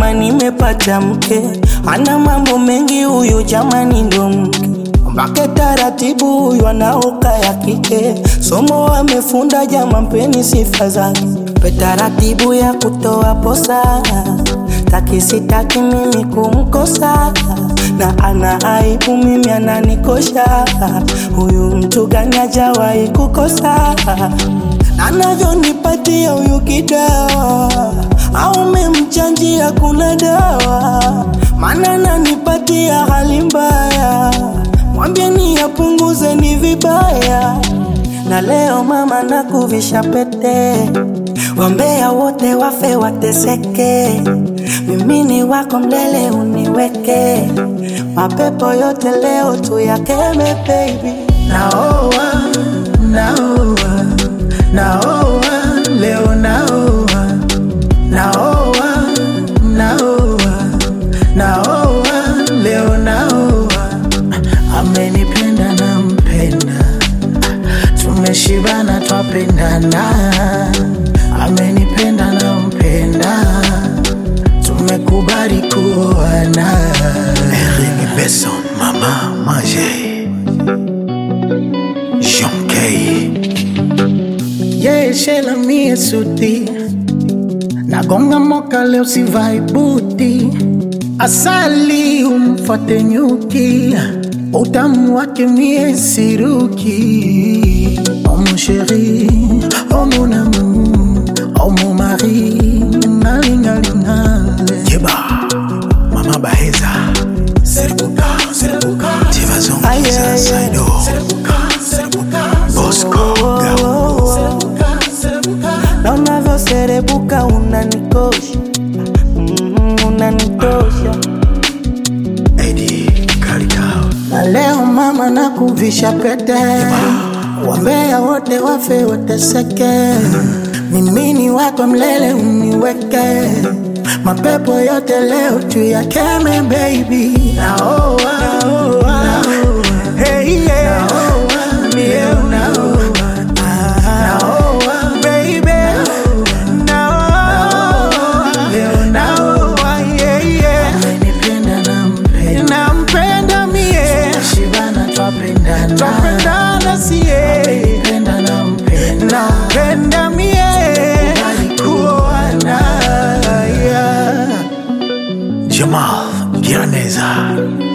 kama nimepata mke, ana mambo mengi huyu jamani, ndo mke mpake taratibu, huyu anaoka ya kike, somo amefunda jama, mpeni sifa zake, pe taratibu ya kutoa posa, taki sitaki mimi kumkosa, na ana aibu mimi ananikosha, huyu mtu gani hajawahi kukosa anavyonipatia huyu kidawa, au memchanjia kuna dawa, maana nanipatia hali mbaya, mwambieni apunguze ni vibaya. Na leo mama nakuvisha pete, wambea wote wafe wateseke, mimi ni wako mlele uniweke, mapepo yote leo tuyakeme baby. Naoa, naoa, naoa, leo naoa, naoa, naoa, naoa, leo naoa. Amenipenda na mpenda, tumeshibana twapendana. Amenipenda na mpenda, tumekubali kuoana. Eric Besson, Mama Manger. Jean Kay. Yeshela mie suti nagonga moka leo sivai buti asali umfate nyuki utamu wake mie siruki oh mon chéri oh mon amour oh mon mari ngalingalingale Yeba. Mama Baheza. Serbuka, Serbuka. Tivazon, Aye, Kiza, aye. Saido. Bosco, Gabo. na unavyoserebuka unanikosha, mm, unanitosha Eddie Karikao. na leo mama nakuvisha pete, wambea wote wafe wateseke, mimi ni wako mlele uniweke, mapepo yote leo tuyakeme baby. Naoa, naoa, hey yeah, naoa, mie unaoa, naoa baby, naoa, leo naoa, yeah yeah, amenipenda na mpenda nampenda mie shibana twapendana twapendana sie amenipenda na mpenda nampenda mie kuoana yeah. Jamal Giraneza.